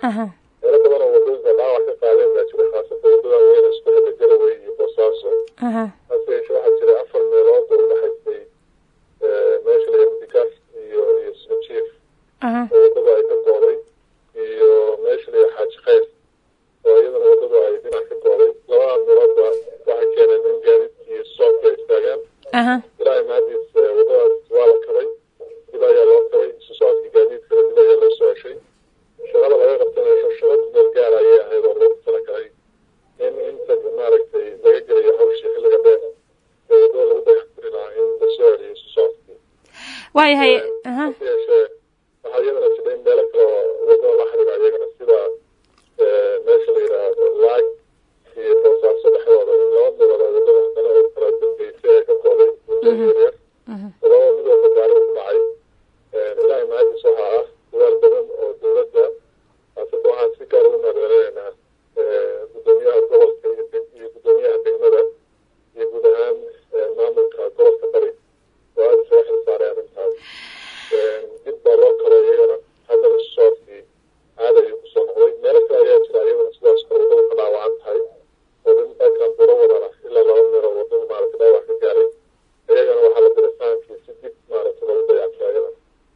aha meelo badan oo wadooyinka dhaawac ka qaadeen baa jira khaasatan wadada weyn isku xidha garawey iyo boosaaso aha hase yeeshee waxaa jira afar meelood oo udhexaysay meesha la yidhahdo digaas iyo iyo smajiif aha oo wadada ay ka gooday iyo meesha la yidhahdo xaaji khayr oo iyadana wadada ay dhinac ka gooday labada meeloodba waxay keeneen in gaadiidkii iyo soobka ay istaagaan aha ilaahay mahadiis wadadaas waa la kabay dib ayaa loo kabay isu socodkii gaadiidkana dib ayaa loo soo ceshay shaqada laga qabtanayo shaqo ku meel gaar ayay ahayd oo loogu talagalay in inta maaragtay laga gelayo hawshii xilliga dheer ee wadada lagu dayactiri lahaa in la soo celiyo isu socodkii waayahay aha hase yeeshee waxaa iyadana jira in meelo kale oo wadada la xiriira iyagana sida meesha la yidhaahdo laag iyo boosaaso dhexdooda in laba meelood oo wadada haddana oo kala dambeysay ee ka gooday wadooyin yaryar labada mid walba gaari ku dhacay ilaahay mahadiis waxaa ah dadaal badan oo dowladda haasatan waxaan si gaar ugu mahadcelinaynaa gudoomiyaha gobolka iyo deg- iyo gudoomiyaha degmada iyo guud ahaan maamulka gobolka bari oo aada soo xil saaray arrintaas dib baa loo kalo iyagana haddana isu socodkii caada ayuu kusoo noqday meelo kale ayaa jira iyagana sidaas kale wadada ka dhaawacan tahay oo dhintankan buro wadana ilaa laba meelood wadada maaragtay dhaawac ka gaaray iyagana waxaa la diray fahamkii si dib maaragtay loogu dayactiro iyadana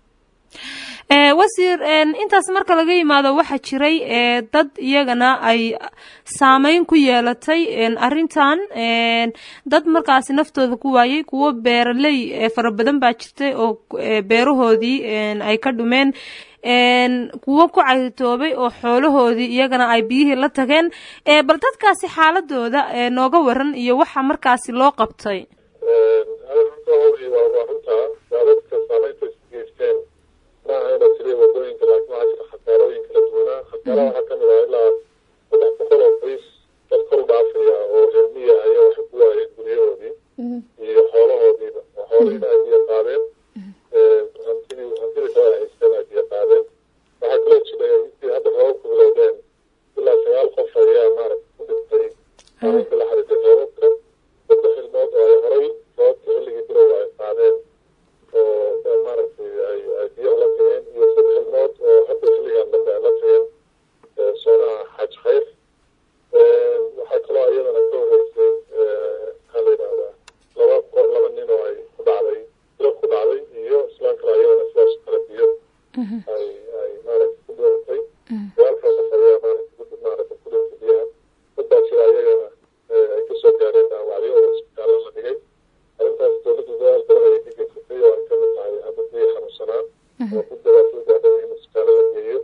ee wasiir een intaas marka laga yimaado waxaa jiray ee dad iyagana ay saameyn ku yeelatay een arrintan een dad markaasi naftooda ku waayey kuwo beeraley ee fara badan baa jirtay oo ee beerahoodii een ay ka dhumeen een kuwo ku caytoobay oo xoolahoodii iyagana ay biyihii la tageen ee bal dadkaasi xaaladooda ee nooga waran iyo waxa markaasi loo qabtay runta waa waa runtaa waa dadka saameynta is geysteen maaha inuu tiriya wadooyinka laakiin waxaa jira khasaarooyin kala duwanaa khasaaraha waxaa kamid ah ilaa saddex boqol oo qoys dad kor u dhaafaya oo reer miya ayaa waxay ku waayeen guryahoodii iyo xoolahoodiiba oo xoolihiina ay biyo qaadeen hantidii hantidii kale ay haysteen ay biyo qaadeen waxaa kaloo jira intii hadda roobabku bilowdeen ilaa sagaal qof ayaa maaragta ku dhintay saameynta la xiriirtay roobabka saddex ilmood oo ay horay roobabka xilligii bilowga ay qaadeen oo maaragtay ay ay biyo la tageen iyo saddex ilmood oo hadda xilligan dambe ay la tageen soonaha xaaj khayr waxaa kaloo iyadana ka horeysay maxaa la yidhahdaa laba qo laba nin oo ay ku dhacday bilo ku dhacday iyo islaan kale iyadana sidaas oo kale biyo ay ay maaragtay ku dhintay walaalkaa qof ayaa maaragtay ku maaragtay ku dhintay biyaha dad baa jira iyagana ay kasoo gaareen dhaawacyo oo isbitaallo la dhigay arrintaas dowladda dadaal badan ayay ka geysatay oo ay ka mid tahay haddadii xanuunsanaa oo ku dadaasoo gaadhay in isbitaallo la geeyo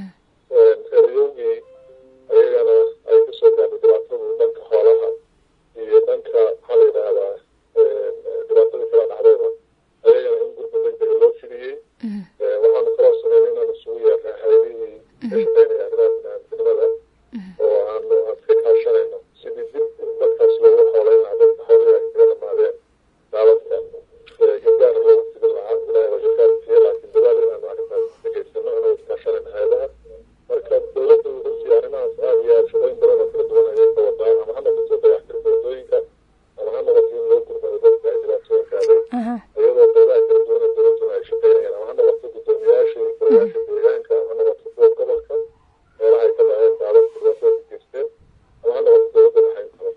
reerayowgii ayagana ay kasoo gaadhay dhibaatadu dhanka xoolaha iyo dhanka maxaa la yidhaahdaa dhibaatadii kala dhacdayba ayagana in gurba degdega loo fidiyey waxaanu kaloo sameyn inaan isugu yeernay haylihii ka shaqeynaya arrimaha biniaadamnimada oo aanu aan ka kaashanayno sidii dib dadkaas loogu xooleyn lahaa dadka xoolihii ay kaga dhamaadeen daabadka gargaar loogu fidin lahaa ilahay waa gargaar siiye laakiin dadaal inaanu arrintaas ka geysano anagoo kaashanayna hay-adaha marka dowladda runtii arrimahaas aada iyo aada shaqooyin badan oo kala duwan ayay ka wadaa ama ha noqoto dayactirka wadooyinka ama ha noqoto in loo gurmado dadka ay dhibaatooyinka aday aha iyadoo qeybaha kala duwan ee dowladduna ay shaqeynayaan ama ha noqoto guddoomiyaasha iyo golayaasha deegaanka ama ha noqoto kuwa gobolka meelaha ay ka dhaceen daadadka dhibaatada ka geysteen ama ha noqoto dowladda dhexayn kale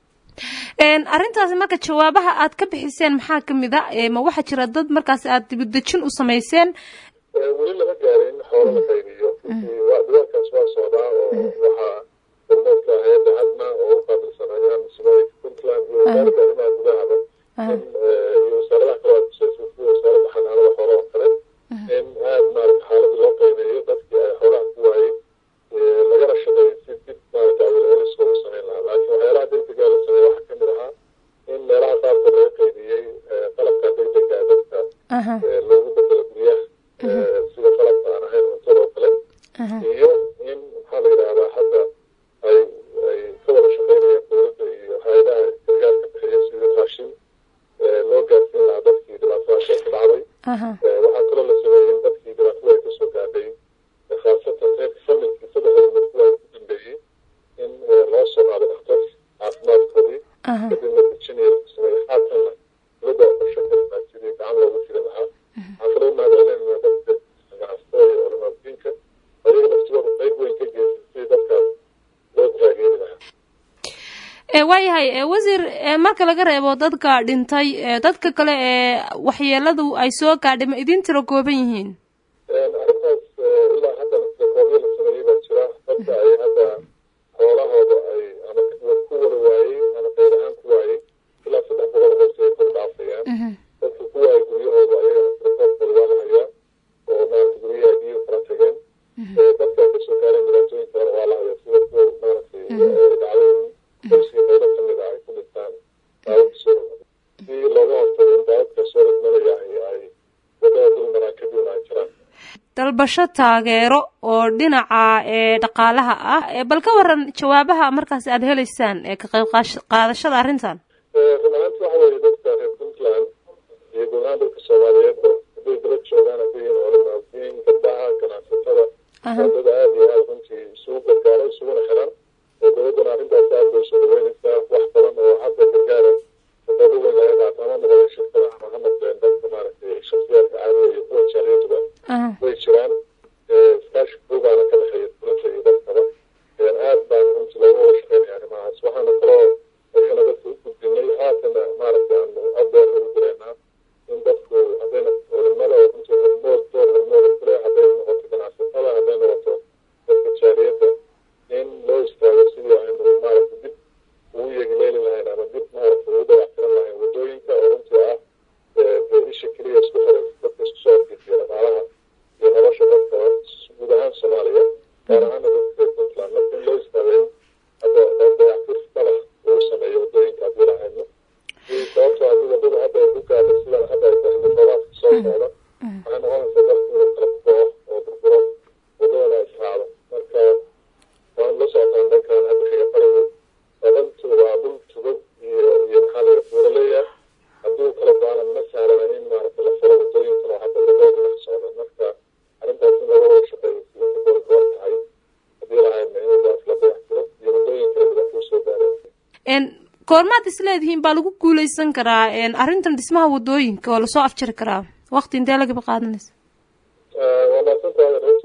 een arrintaasi marka jawaabaha aad ka bixiseen maxaa ka mid a ee ma waxaa jira dad markaasi aad dibudejin u samayseen weli lama gaarin xoolo la qaybiyo waa dadaalkaas waa socdaa oo waxaa hormoodka hay-adda hadna oo u qaabilsan arrimaha musulmooyinka puntland iyo wasaaradda arrimaha gudahaba in iyo wasaaradaha kale waa kusaysa sida wasaaradda xanaanada xoolaha oo kale in aada maarata xaaladda loo qiimeeyo dadkii ay xoolaha ku waayey lagana shaqeeyo si dib maarata awilcelis loogu sameyn lahaa laakiin waxyaalaha degdega la sameeya waxaa kamid ahaa in meelaha qaarkood laga qaybiyey qalabka degdega dadka aha loogu bedelo guryaha sida qalabka aan ahayn cuntada oo kale aha iyo in maxaa la yidhahdaa hadda ay ay ka wada shaqeynayaan dowladda iyo hay-adaha gargaarka bixiya sidii raashin loo gaarsiin lahaa dadkii dhibaatadaas ay ku dhacday aha waxaa kaloo la sameeyey in dadkii dhibaatada ay kasoo gaadhay khaasatan reerka familkii saddexda mid kuwa ku dambeeyey in loo soo qaado dhakhtar caafimaadkoodii aha kadibna virginia lagu sameeyey haatanna dowladda oo qorshe kartaa sidii gacan loogu tiri lahaa waxaan kaloo mahadcelinaynaa dadka ganacsatada iyo culamaadudiinka ayaga laftigooda qayb weyn waayahay wasiir marka laga reebo dadka dhintay dadka kale ee waxyeeladu ay soo gaadhay ma idin tiro kooban yihiin arrintaas ilaa hadda koobyo la sameeyey baa jira dadka ay hadda xoolahooda ay ama ku wada waayey ama qayb ahaan ku waayey ilaa saddex boqol hoose ay kor dhaafayaan dadka ku waayey guryahooda ayagana tirakoobkooda waa la hayaa oo maarata guryaha biyo kala tageen dadka ay kasoo gaareen dhibaatooyin kalena waa la hayaa sida kuwa maaragtay dhacdooyin qoyskii qaybo kamid ah ay ku dhintaan daawada soo rogmada si looga hortago in daawabka soo rogmanaya ay wadada dul maraan kadibna ay jiraan dalbasho taageero oo dhinaca ee dhaqaalaha ah bal ka waran jawaabaha markaas aada heleysaan ee ka qayb qaadashada arrintan run ahaanti waxa weeye dadka reer puntland iyo guud ahaan dadka soomaaliyeedba hadday dalad joogaan hadday yihiin culimaadiin gabdhaha ganacsatada waa dad aada iyo aada runtii isugu gargaaro isuguna xiran oo dowladdana arrintaas aad bay usoo dhaweynaysaa wax badan oo hadda gargaara sababo weyn laga qaato ama noqdeen shirkadaha ama ha noqdeen dadka maaragtay shaksiyaadka caadiga iyo kuwa jaaliyatuba way jiraan iskaashi buugaana ka dhexeeya dowladda iyo dadkaba aad baan runtii looga wada shaqeynaya arrimahaas waxaana kaloo ayagana dadka u gudbinay haatana maaragtay aanu adeer ugu direynaa in dadku haddayna culimada oo runtii hormood door hormooda kule hadday noqoto ganacsatada hadday noqoto dadka jaaliyadda in loo istaago sidii aynu maaragtay dib ugu yegileeli lahayn ama dib maaragtay ugu dayactiran lahayn waddooyinka oo runtii ah dee isha keliya isku xiraysa dadka isku soo adkeysiya dhaqaalaha iyo nolosha dadka guud ahaan soomaaliya gaar ahaana dadka reer puntland marka in loo istaago in hadda dayactir dabax lagu sameeyo waddooyinka haddii lahayno sababtoo haddii waddada hadda ay ku gaadho sidan hadda ay tahay roobaadka soo socda waxay noqonaysaa dalku inuu kala burburo oo burburo waddadana ay israacdo marka waan la socotaan dhankan hadda xiga qarigu waa dhantu waa dhul tugog iyo iyo maxaa la buuraleeya hadduu kala go-ana ma sahlana in maaragta la furo waddooyinkan oo hadda wadada dhinac socda marka arrintaas in laga wada shaqeeyo si inta goor goor tahay haddii lahayna in wadaas la dayactiro iyo waddooyin kale dhibaato soo gaareen koormaad isleedihiin baa lagu guuleysan karaa arrintan dhismaha waddooyinka oo lasoo afjari karaa waqti intee lagaba qaadanaysa waa mahadsantahay